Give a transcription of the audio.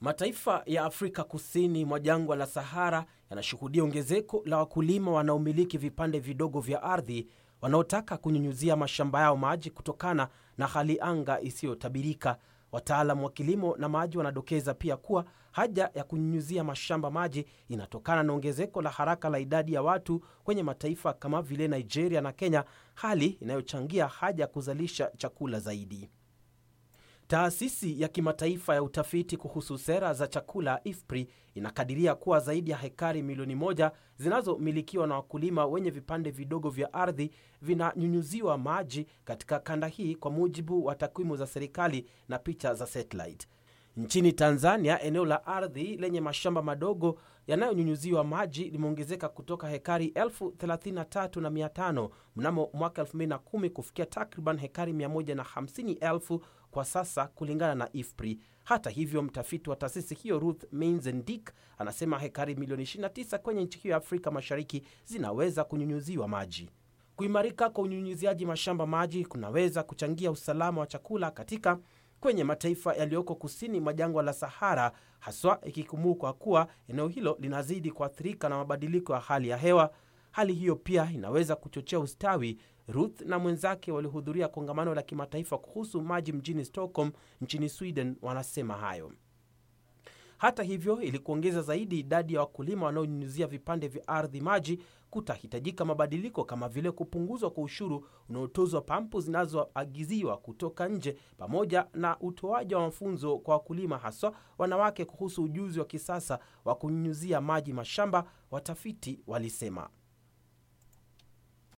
Mataifa ya Afrika kusini mwa jangwa la Sahara yanashuhudia ongezeko la wakulima wanaomiliki vipande vidogo vya ardhi wanaotaka kunyunyuzia mashamba yao maji kutokana na hali anga isiyotabirika. Wataalam wa kilimo na maji wanadokeza pia kuwa haja ya kunyunyuzia mashamba maji inatokana na ongezeko la haraka la idadi ya watu kwenye mataifa kama vile Nigeria na Kenya, hali inayochangia haja ya kuzalisha chakula zaidi. Taasisi ya kimataifa ya utafiti kuhusu sera za chakula IFPRI inakadiria kuwa zaidi ya hekari milioni moja zinazomilikiwa na wakulima wenye vipande vidogo vya ardhi vinanyunyuziwa maji katika kanda hii, kwa mujibu wa takwimu za serikali na picha za satellite. Nchini Tanzania, eneo la ardhi lenye mashamba madogo yanayonyunyuziwa maji limeongezeka kutoka hekari 33,500 mnamo mwaka 2010 kufikia takriban hekari 150,000 kwa sasa, kulingana na IFPRI. Hata hivyo, mtafiti wa taasisi hiyo Ruth Meinzendik anasema hekari milioni 29 kwenye nchi hiyo ya Afrika Mashariki zinaweza kunyunyuziwa maji. Kuimarika kwa unyunyiziaji mashamba maji kunaweza kuchangia usalama wa chakula katika kwenye mataifa yaliyoko kusini mwa jangwa la Sahara, haswa ikikumbukwa kuwa eneo hilo linazidi kuathirika na mabadiliko ya hali ya hewa. Hali hiyo pia inaweza kuchochea ustawi. Ruth na mwenzake walihudhuria kongamano la kimataifa kuhusu maji mjini Stockholm nchini Sweden wanasema hayo. Hata hivyo, ili kuongeza zaidi idadi ya wakulima wanaonyunyuzia vipande vya ardhi maji, kutahitajika mabadiliko kama vile kupunguzwa kwa ushuru unaotozwa pampu zinazoagiziwa kutoka nje, pamoja na utoaji wa mafunzo kwa wakulima, haswa wanawake, kuhusu ujuzi wa kisasa wa kunyunyuzia maji mashamba, watafiti walisema.